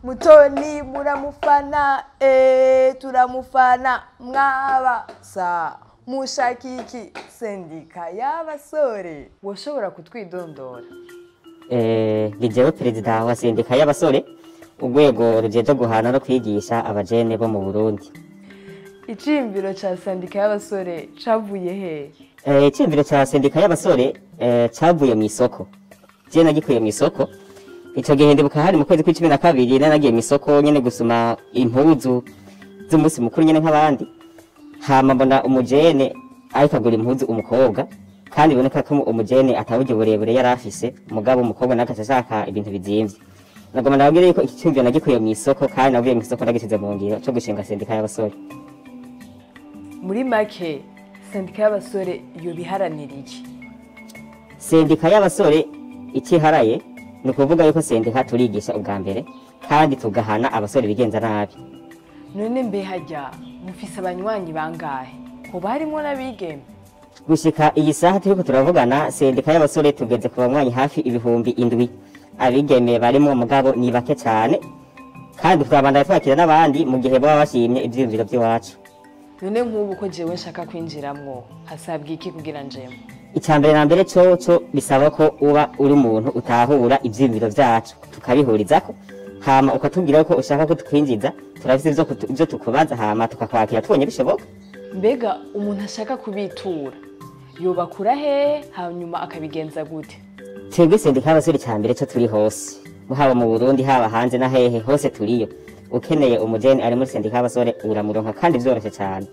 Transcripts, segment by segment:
mutoni muramufana eh, turamufana mwabasa mushakiki sendika y'abasore woshobora kutwidondora Eh, ni jewe perezida wa sendika y'abasore urwego rujejwe guhana no kwigisha abajene bo mu burundi iciyumviro ca sendika y'abasore cavuye hehe Eh, iciyumviro ca sendika y'abasore eh, cavuye mu isoko je nagikuye mu isoko ico gihe ndibuka hari mu kwezi kw'icumi na kabiri nari nagiye mu isoko nyene gusuma impuzu z'umunsi mukuru nyene nk'abandi hama mbona umujene ariko agura impuzu umukobwa kandi biboneka ko umujene ataburyo burebure yari afise mugabo umukobwa nawe agaca ashaka ibintu bizimvye nagomba nababwire yuko iki cyumviro nagikuye mu isoko kandi navuye mu isoko nagisize mu ngiro co gushinga sendika y'abasore muri make sendika y'abasore yobiharanira iki sendika y'abasore ikiharaye ni ukuvuga yuko sendika turigisha ubwa mbere kandi tugahana abasore bigenza nabi none mbe hajya mufise abanywanyi bangahe hoba harimwo n'abigeme gushika iyi saha turiko turavugana sendika y'abasore tugeze ku banywanyi hafi ibihumbi indwi abigeme barimwo mugabo ni bake cane kandi twabandanya twakira n'abandi mu gihe baba bashimye ivyiyumviro vy'iwacu none nk'ubu ko jewe nshaka kwinjiramwo hasabwa iki kugira njemo icya mbere na mbere coco bisaba ko uba uri umuntu utahura ivyiyumviro vyacu tukabihurizako hama ukatubwira ko ushaka ko tukwinjiza turafise ivyo kutu- ivyo tukubaza hama tukakwakira tubonye bishoboka mbega umuntu ashaka kubitura yobakura hehe hanyuma akabigenza gute twebwe sendika y'abasore icya mbere co turi hose haba mu burundi haba hanze na hehe hose turiyo ukeneye umujeni ari muri sendika y'abasore uramuronka kandi vyoroshe cane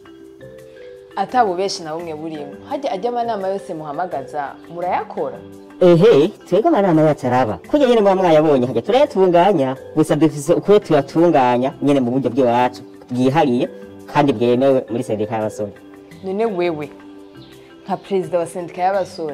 atabo benshi na bumwe burimo hajya ajya amanama yose muhamagaza murayakora ehe twebwe amanama yacu araba kurya nyene muba mwayabonye hajya turayatunganya gusa dufise ukuri tuyatunganya nyene mu buryo bw'iwacu bwihariye kandi bwemewe muri sendika y'abasore none wewe nka perezida wa sendika y'abasore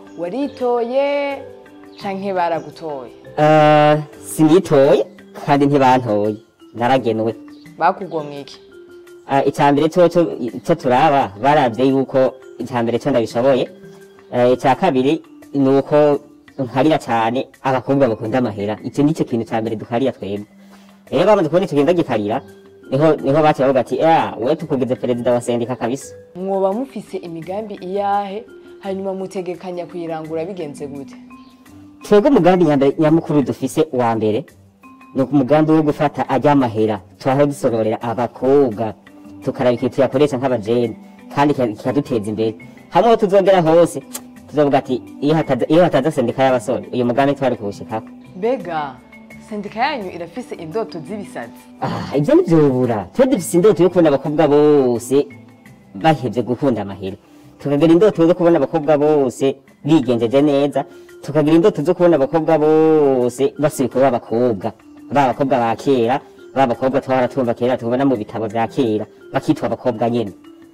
waritoye canke baragutoye Ah, sinitoye kandi ntibantoye naragenwe bakugomwe iki Ah, icya mbere cyo cyo cyo turaba baravye yuko icya mbere cyo ndabishoboye Eh, icya kabiri ni uko nkarira cyane abakobwa bakunda amahera icyo nicyo kintu cya mbere dukarira twebwe rero bamaze kubona icyo kintu ndagikarira niho niho baciye bavuga ati ah wewe tukugeze perezida wa sendika kabisa mwoba mufise imigambi iyahe hanyuma mutegekanya kuyirangura bigenze gute twebwe umugambi nyambere- nyamukuru dufise wa mbere ni umugambi wo gufata ajya amahera tuhahe dusororera abakobwa tukaraba ikintu tuyakoresha nk'abajeni kandi kika- kikaduteza imbere hamwe aho tuzogera hose tuzovuga ati iyo hataza- iyo hataza sendika y'abasore uyu mugambi twari kuwushikako mbega sendika yanyu irafise indoto z'ibisazi Ah, ibyo ntibyobura twe dufise indoto yo kubona abakobwa bose bahevye gukunda amahera tukagira indoto zo kubona abakobwa bose bigenjeje neza tukagira indoto zo kubona abakobwa bose basubika b'abakobwa ba bakobwa ba kera ba bakobwa twahora tumva kera tubona mu bitabo vya kera bakitwa abakobwa nyene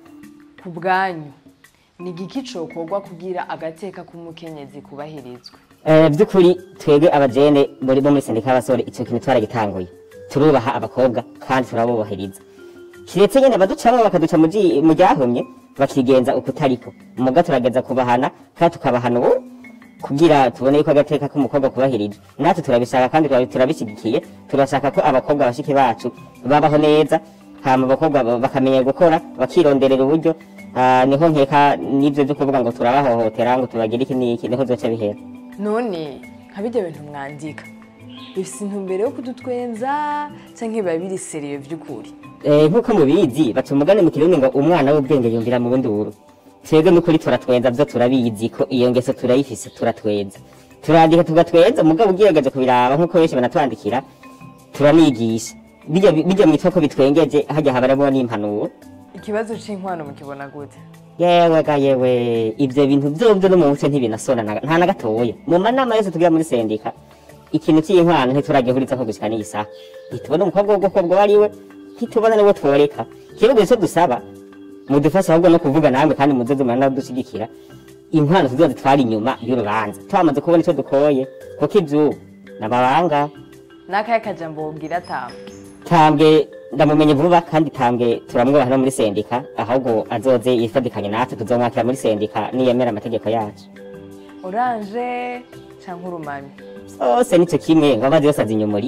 ku bwanyu ni igiki cokorwa kugira agateka k'umukenyezi kubahirizwe Eh, by'ukuri twebwe abajene muri bo muri sendika y'abasore icyo kintu twaragitanguye turubaha abakobwa kandi turabubahiriza kiretse nyene baducamo bakaduca mu ji- mu ryahumye bakigenza uko utariko muga turageza kubahana kandi tukabahana ubu kugira tubone yuko agateka k'umukobwa kubahirijwe natwe turabishaka kandi turabi- turabishigikiye turashaka ko abakobwa bashiki bacu babaho neza hama abakobwa ba- bakamenya gukora bakironderera uburyo ah, niho nkeka n'ivyo vyo kuvuga ngo turabahohotera ngo tubagire iki n'iki niho zoca bihera none nka bijya bintu mwandika bifise intumbero yo kudutwenza canke biba biri seriye vy'ukuri Eh, nk'uko mubizi baca umugani mu kirundi ngo umwana w'ubwenge yumvira mu bunduru twebwe n'ukuri turatwenza vyo turabizi ko iyo ngeso turayifise turatwenza turandika tugatwenza mugabo ugerageje kubiraba nk'uko benshi banatwandikira turanigisha bijya bijya mwitwa ko bitwengeje hajya habaramo n'impanuro ikibazo c'inkwano mukibona gute yewe ga yewe ivyo bintu vyovyo no mu muco ntibinasona na- nta na gatoya mu manama yose tugira muri sendika ikintu c'inkwano ntituragihurizako gushika n'iyi saha ntitubona umukobwa w'ugukobwa uwo ari we ntitubona n'uwo tworeka ikibazo ico dusaba mudufashe ahubwo no kuvuga namwe kandi muzoze muranadushyigikira inkwano tuzoza twari inyuma y'urubanza twamaze kubona ico dukoye kuko ivyo n'amabanga n'akahe kajambo wobwira tamba tambwe ndamumenye vuba kandi tambwe turamwubaha no muri sendika ahubwo azoze yifadikanye natwe tuzomwakira muri sendika niyemera amategeko yacu oranje canke urumami zose nico kimwe ngo amazi yose azinyumuriye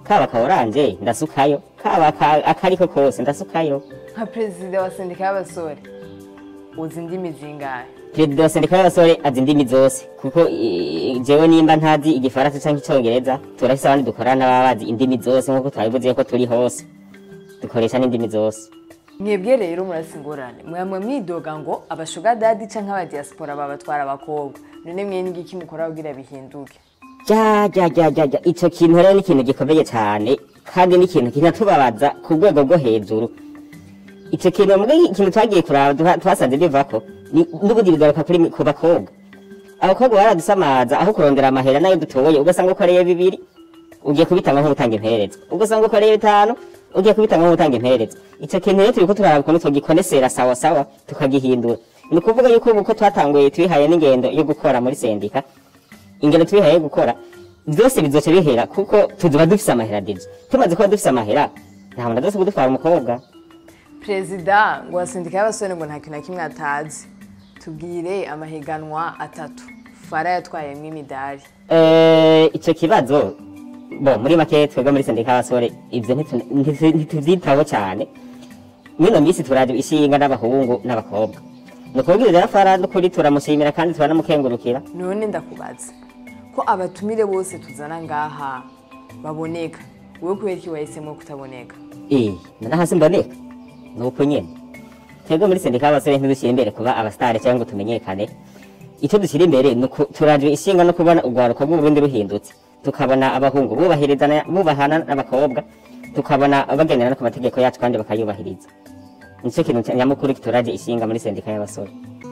kaba ka oranje ndasukayo kaba aka- akariko kose ndasukayo nka perezida wa sendika y'abasore uzi indimi zingahe perezida wa sendika y'abasore azi indimi zose kuko eh, jewe nimba ntazi igifaransa canke icongereza turafise abandi dukorana baba bazi indimi zose nkuko twabivuze ko turi hose dukoresha n'indimi zose mwebwe rero murasi ingorane mwamwe mwidoga ngo abashuga dadi canke abadiaspora babatwara abakobwa none mwe n'igiki mukora kugira bihinduke ja ja ja ja ja ico kintu rero ni ikintu gikomeye cyane kandi ni ikintu kinatubabaza ku rwego rwo hejuru ico kintu mbwe ikintu twagiye kuraba duha- twasanze bivako ni- n'ubundi bigaruka kuri mi- ku bakobwa abakobwa baradusamaza aho kurondera amahera nayo dutoye ugasanga ukoreye bibiri ugiye kubitanga nk'utanga imperezwa ugasanga ukoreye bitanu ugiye kubitanga nk'utanga imperezwa ico kintu rero turiko turaraba ukuntu tugikonesera sawa sawa tukagihindura ni ukuvuga yuko ubu ko twatanguye twihaye n'ingendo yo gukora muri sendika ingendo twihaye yo gukora byose bizoca bihera kuko tuzoba dufise amahera deje tumaze kuba dufise amahera nta muntu adose kudutwara umukobwa perezida ngo wa sendika y'abasore ngo nta kintu na kimwe atazi tubwire amahiganwa atatu fara yatwayemwo imidari Eh, ico kibazo bo muri make twebwe muri sendika y'abasore ivyo ntitu- ntitu- ntituvyitaho cane mwino misi turaje ishinga n'abahungu n'abakobwa ni ukubwira rero fara n'ukuri turamushimira kandi turanamukengurukira none ndakubaza ko abatumire bose tuzana ngaha baboneka wowe kubera iki wahisemo kutaboneka Eh, nana hasi mboneka nuko nyene twebwe muri sendika y'abasore ntidushyira imbere kuba abasitari cyangwa ngo tumenyekane icyo dushyira imbere ni uku- turaje ishinga no kubona urwaruko rw'uburundi ruhindutse tukabona abahungu bubahirizana bubahana n'abakobwa tukabona bagendera no ku mategeko yacu kandi bakayubahiriza nicyo kintu nyamukuru kituraje ishinga muri sendika y'abasore